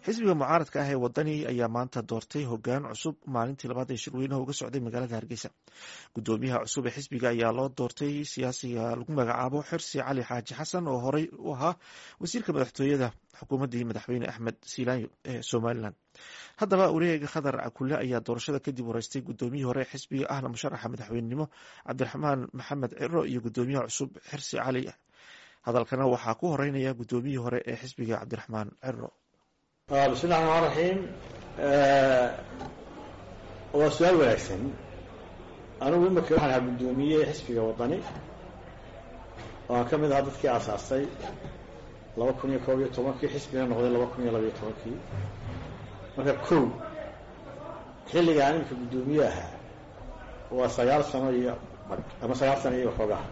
xisbiga mucaaradka ah ee wadani ayaa maanta doortay hogaan cusub maalintii labaad ee shirweynaha uga socday magaalada hargeysa gudoomiyaha cusub ee xisbiga ayaa loo doortay siyaasiga lagu magacaabo xirsi cali xaaji xasan oo horey u ahaa wasiirka madaxtooyada xukuumaddii madaxweyne axmed silaanyo ee somalilan haddaba wareega khadar cakule ayaa doorashada kadib wareystay gudoomiyihii hore ee xisbiga ahna musharaxa madaxweynenimo cabdiraxmaan maxamed ciro iyo gudoomiyaha cusub xirsi cali hadalkana waxaa ku horeynaya gudoomiyihii hore ee xisbiga cabdiraxmaan ciro bismillahi raxmaan raxiim waa su-aal wanaagsan anigu imika waxaan ahaa guddoomiye xisbiga wadani oo aan ka mid ahaa dadkii aasaastay laba kun iyo koob iyo tobankii xisbigana noqday laba kun iyo labaiyo tobankii marka kow xilligaan imika guddoomiye ahaa waa sagaal sano iyo ama sagaal sano iyo waxoogaha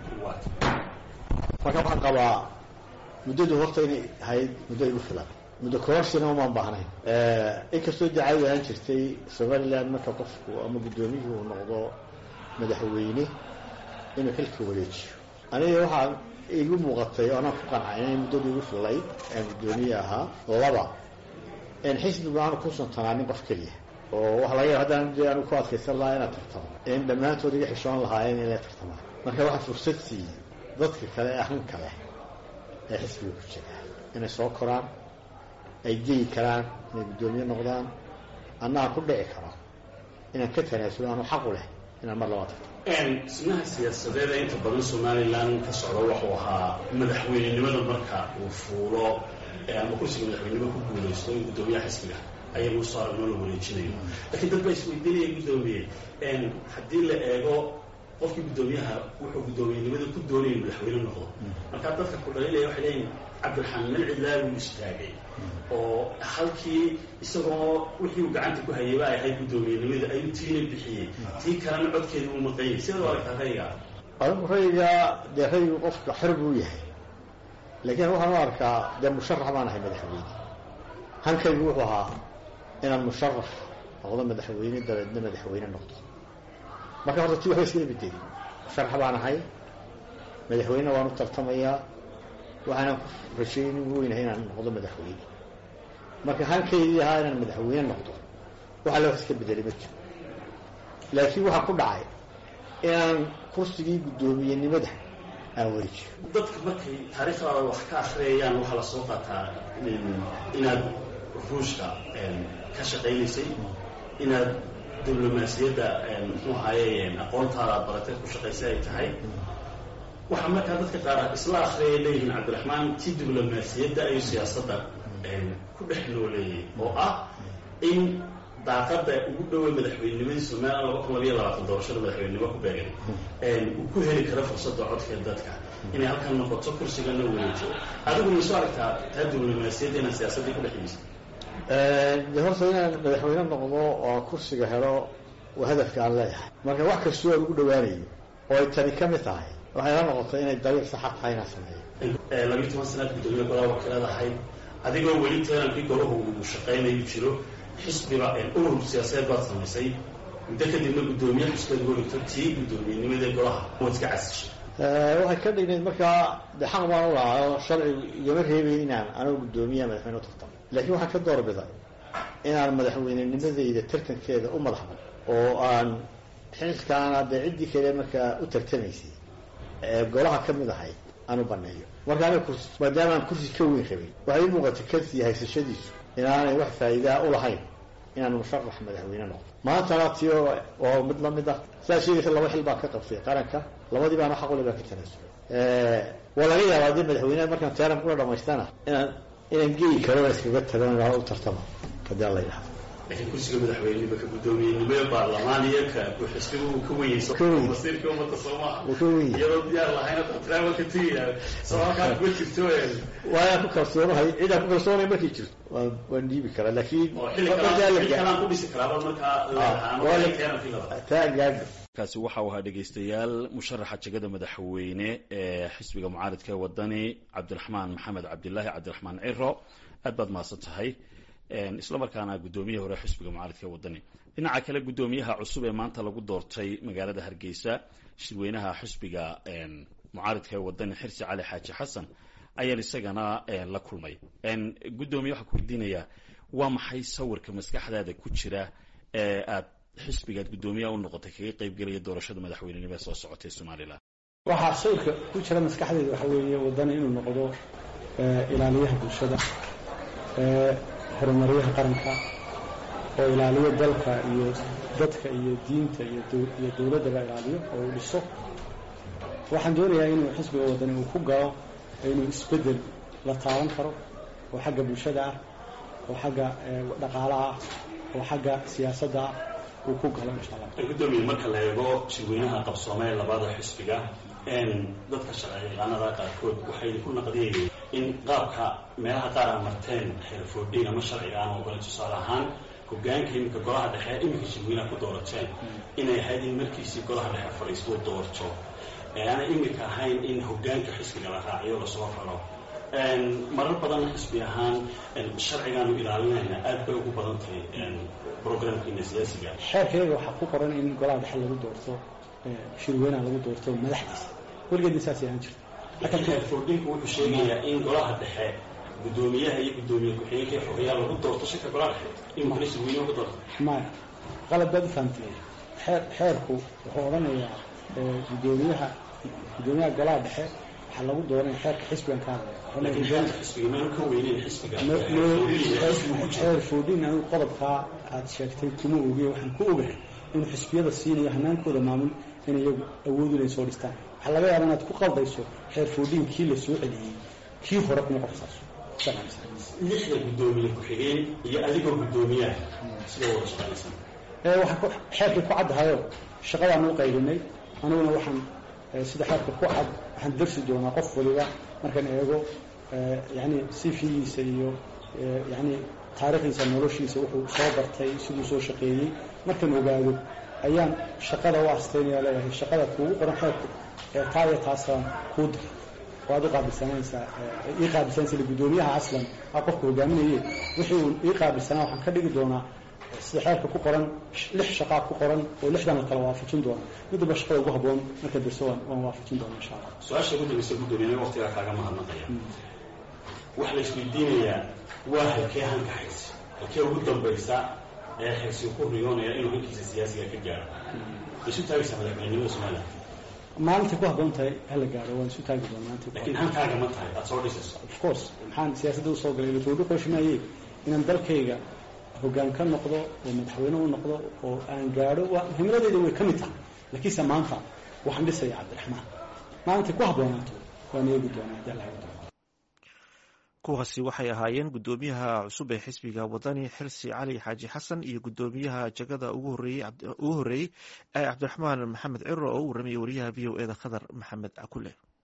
marka waxaan qabaa muddadu horta inay ahayd muddo igu filan muddo kororshina umaan baahnayn inkastoo dacawad ahaan jirtay somaliland marka qofku ama guddoomiyihii uu noqdo madaxweyne inuu xilka wareejiyo aniga waxaa igu muuqatay oo anaan ku qancay inay muddadu igu fillayd aan guddoomiye ahaa laba in xisbigu aanu ku suntanaanin qof keliya oo waxa laga yaba haddaan de aanu ku adkaysan lahaa inaad tartamo in dhammaantood iga xishoon lahaayeen inay tartamaan marka waxaa fursad siiyey dadka kale ee ahan kale ee xisbiga ku jira inay soo koraan ay geyi karaan inay guddoomiye noqdaan anna aan ku dhici karo inaan ka tanaasulo aanu xaqu leh inaan mar labaa tartamo dhismaha siyaasadeeda inta badan somalilan ka socda wuxuu ahaa madaxweynenimada marka uu fuulo ama kursiga madaxweynenimo ku guulaysto in guddoomiyaha xisbiga ayagu soo aragno la wareejinayo laakiin dad baa isweydiinaya guddoomiye haddii la eego qofkii guddoomiyaha wuxuu guddoomiyenimada ku doonaya madaxweyne noqdo markaa dadka ku dhalinaya waxay leeyihin cabdiraxmaan malcidlaa wuu istaagay oo halkii isagoo wixii uu gacanta ku hayay ba ay ahayd guddoomiyenimada ayuu tiina bixiyey tii kalena codkeeda uu maqanyay sidaad u aragtaa rayga adigu rayga dee raygu qofka xor buu yahay laakiin waxaan u arkaa dee musharax baan ahay madaxweyne hankaygu wuxuu ahaa inaan musharax noqdo madaxweyne dabeedna madaxweyne noqdo marka horta ti waxba iskama bedelin musharax baan ahay madaxweynena waan u tartamayaa waxaanan ku rajaynin weynahay inaan noqdo madaxweyne marka halkaydii ahaa inaan madaxweyne noqdo waxa le wax iska bedelay ma jiro laakiin waxaa ku dhacay inaan kursigii guddoomiyenimada aan wareejiyo dadka markay taariikhdaada wax ka akriyayaan waxaa la soo qaataa inaad ruushka ka shaqaynaysay inaad diblomaasiyadda muxuu ahaaye aqoontaada aad baratay ku shaqaysay ay tahay waxaa markaa dadka qaar isla akriyay leeyihiin cabdiraxmaan ti diblomaasiyadda ayuu siyaasadda ku dhex nooleeyay oo ah in daaqada ugu dhowey madaxweynenimadii somalilan laba kun labayo labaatan doorashada madaxweynenimo ku beegan uu ku heli karo fursadda codka dadka inay halkan noqoto kursigana wareejo adigu mayso aragtaa taa diblomaasiyadda inaan siyaasaddii ku dhex yimayso de horta inaan madaxweyne noqdo oo kursiga helo waa hadafka aan leeyahay marka wax kastoo aan ugu dhawaanayo oo ay tani ka mid tahay waxay la noqotay inay dariiq saxa tahay inaan sameeyo labiyi toban sanaad guddoomiye golaha wakiilad ahayd adigoo weli teenankii golahu uu shaqaynayu jiro xisbiba urur siyaasadeed baad samaysay muddo kadibna guddoomiye xisbeed waligto tii guddoomiyenimada golaha waad iska casishay waxay ka dhignayd markaa de xaq baan u lahaa oo sharcigu igama reebay inaan anigu guddoomiyaha madaxweyne u tartamo laakiin waxaan ka doorbiday inaan madaxweynenimadayda tartankeeda u madaxban oo aan xilkaana dee ciddii kale markaa u tartamaysay ee golaha ka mid ahayd aan u baneeyo marka aniga kursi maadaama aan kursi ka weyn rabay waxay ii muuqatay kasii haysashadiisu inaanay wax faa'iidaa u lahayn inaan musharax madaxweyne noqdo maantana tio waa mid lamid ah saa sheegaysa laba xil baan ka qabtay qaranka labadii baana xaqule baan ka tanaasulay waa laga yaabaa haddii madaxweyneha markaan teeran kula dhamaystana inaan inaan geyi karo iskaga tago u tartamo hadii alla yidhahdo laakiin kursiga madaxweynenima ka guddoomiyenimada baarlamaan iyo ka xisbiga uu ka weyeyso masiirka ummadda soomaha iyadoo diyaar lahayn travelka tigiya soo halkaa kuma jirto waayaan ku kalsoonahay cidaan ku kalsoonay markay jirto waan waan dhiibi karaa laakiin kalaan ku dhisi karaaba markaa taa gaadho kaasi waxa uu ahaa dhegaystayaal musharaxa jegada madaxweyne ee xisbiga mucaaridka wadani cabdiraxmaan maxamed cabdilaahi cabdiraxmaan ciro aad baad mahadsan tahay isla markaana guddoomiyaha hore xisbiga mucaaridka wadani dhinaca kale guddoomiyaha cusub ee maanta lagu doortay magaalada hargeysa shirweynaha xisbiga mucaaridka ee wadani xirsi cali xaaji xasan ayaan isagana la kulmay guddoomiye waxaa ku weydiinayaa waa maxay sawirka maskaxdaada ku jira ee aad xisbigaad guddoomiyaha u noqotay kaga qaybgelaya doorashada madaxweynenimo ee soo socotay somalilan waxaa sawirka ku jira maskaxdeeda waxa weeye wadani inuu noqdo ilaaliyaha bulshada horumaryaha qaranka oo ilaaliyo dalka iyo dadka iyo diinta iyo dowladdaba ilaaliyo oo uu dhiso waxaan doonayaa inuu xisbiga wadani uu ku galo inuu isbeddel la taaban karo oo xagga bulshada ah oo xagga dhaqaalaha ah oo xagga siyaasadda ah uu ku galo insha allah gudoomiye marka la eego shirweynaha qabsoomee labada xisbiga dadka sharciyaqaanada qaarkood waxay ku naqdiyayeen in qaabka meelaha qaar a marteen xeerfoodhiin ama sharciga aan ogole tusaale ahaan hogaanka iminka golaha dhexe iminka shirweynaha ku doorateen inay ahayd in markiisii golaha dhexe fadhiistuu doorto aanay iminka ahayn in hogaanka xisbiga la raaciyo lasoo raro marar badan xisbi ahaan sharcigaanu ilaalinayna aad bay ugu badan tahay programkiina siyaasiga xeerkayga waxaa ku qoran in golaha dhexe lagu doorto shirweynaha lagu doorto madaxdiisa weligeedna saasay ahaan jirta laakiin xeerfoodhinku wuxuu sheegayaa in golaha dhexe guddoomiyaha iyo guddoomiye ku-xigeenka iyo xogayaa lagu doorto shirka golaha dhexe iminkana shirweynaha ku doorto maya qalad baad u fahamtay xeer xeerku wuxuu odhanayaa guddoomiyaha guddoomiyaha golaha dhexe waxaa lagu dooranaya xeerka xisbigan ka hadlaya foodhin anigu qodobkaa aad sheegtay kuma ogiye waxaan ku ogahay inuu xisbiyada siinayo hanaankooda maamul in iyagu awood inay soo dhistaan waxaa laga yaaba inaad ku qaldayso xeer foodhin kii la soo celiyey kii hore kuma qorsaas lixda guddoomiye ku-xigeen iyo adigoo guddoomiyaha sida wada shaqaysan waxaa xeerkii ku caddahayo shaqadaan u qaybinay aniguna waxaan sida xeerka ku cad waxaan darsi doonaa qof waliba markaan eego yani sifigiisa iyo yani taarikhdiisa noloshiisa wuxuu soo bartay siduu soo shaqeeyey markaan ogaado ayaan shaqada u astaynaya leeyahay shaqada kuugu qoran xeerku taa iyo taasaan kuu dir waad u qaabilsanaysaa ii qaabilsanaysa guddoomiyaha aslan aa qofka hogaaminaye wixii uu ii qaabilsanaa waxaan ka dhigi doonaa sida xeerka ku qoran lix shaqaa ku qoran oo lixdan la kala waafajin doona midaba shaqada ugu haboon marka dirso waan waafajin doona insha allah su-aasha ugu dambaysa guddoomiye waqtigaa kaaga mahadnaqaya waxa la isweydiinayaa waa halkee hanka xirsi halkee ugu dambaysa ee xirsi ku riyoonaya inuu hankiisa siyaasiga ka gaaro isu taagaysaa madaxweynenimada somalilan maalintay ku habboon tahay hala gaaro waan isu taagi doona laakiin hankaaga ma tahay aada soo dhisayso of course maxaan siyaasadda usoo galay latoodhi qooshimaayey inaan dalkayga hoggaan ka noqdo oo madaxweyne u noqdo oo aan gaadho himiladeyda way ka mid tahay laakiinse maanta waxaan dhisaya cabdiraxmaan maalintay ku habboonaato waan eegi doonaa haddii alla doona kuwaasi waxay ahaayeen guddoomiyaha cusub ee xisbiga wadani xirsi cali xaaji xasan iyo guddoomiyaha jagada ugu horreeyey ee cabdiraxmaan maxamed ciro oo u warramayay wariyaha v o e da khadar maxamed cakule